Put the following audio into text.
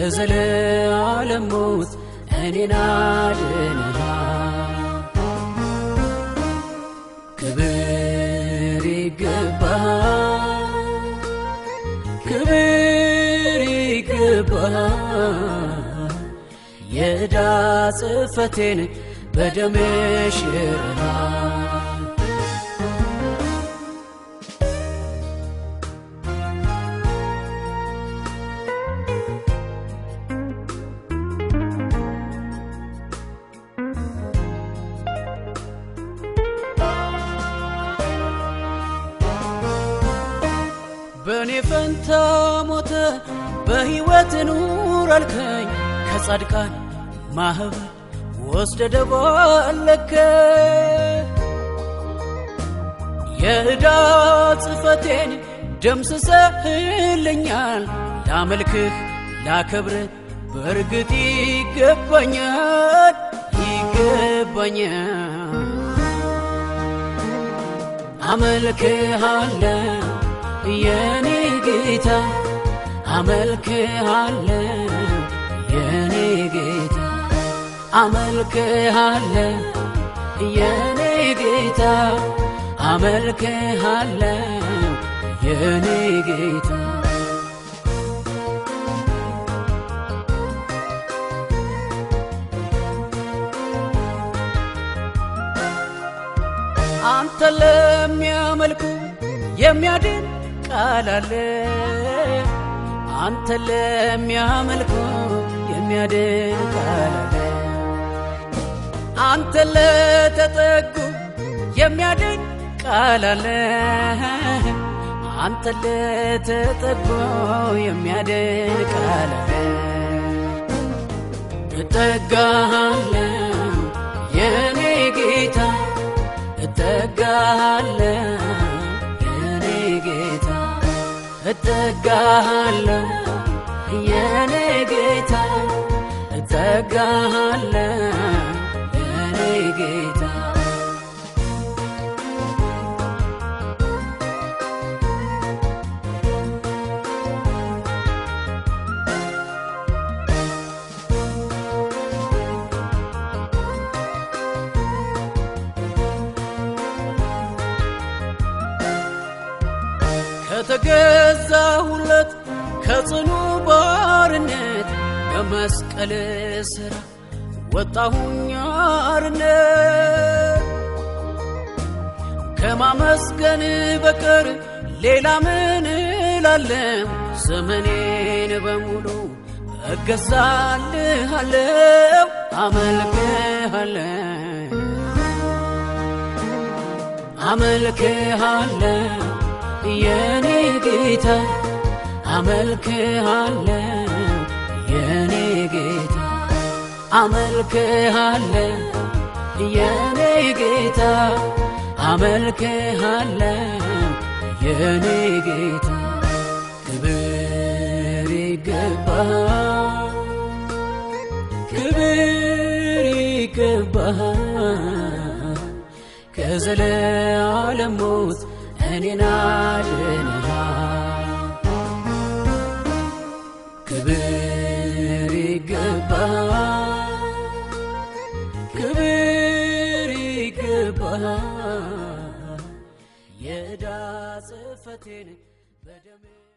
ከዘለዓለም ሞት እኔን አድነሃል። ክብር ይገባሃል፣ ክብር ይገባሃል። የዕዳ ጽሕፈቴን በደም ሽረሃል። በእኔ ፈንታ ሞተ በሕይወት ኑር አልከኝ ከጻድቃን ማኅበር ወስደ ደባለከ የዕዳ ጽሕፈቴን ደምስሰህልኛል። ላመልክህ ላከብርህ በእርግጥ ይገባኛል ይገባኛል። አመልክሃለሁ የኔ ጌታ አመልክሃለሁ የኔ ጌታ አመልክሃለሁ የኔ ጌታ አመልክሃለሁ የኔ ጌታ አንተ ለሚያመልኩ የሚያድን ቃል አለ። አንተ ለሚያመልኩ የሚያድን ቃል አለ። አንተ ለተጠጉ የሚያድን ቃል አለ። አንተ ለተጠጉ የሚያድን ቃል አለ። እጠጋሃለሁ የኔ ጌታ እጠጋሃለሁ የኔ ጌታ እጠጋሃለሁ የኔ ጌታ እጠጋሃለሁ የኔ ጌታ ከተገዛሁለት ከጽኑ ባርነት በመስቀል ሥራ ወጣሁኝ አርነት ከማመስገን በቀር ሌላ ምን እላለሁ? ዘመኔን በሙሉ እገዛልሃለሁ፣ አመልክሃለሁ አመልክሃለሁ የኔ ጌታ አመልክሃለሁ የኔ ጌታ አመልክሃለሁ የኔ ጌታ አመልክሃለሁ የኔ ጌታ ክብር ይገባሃል ክብር ይገባሃል ከዘለዓለም ሞት እኔን አድነሃል። ክብር ይገባሃል፣ ክብር ይገባሃል። የዕዳ ጽሕፈቴን በደም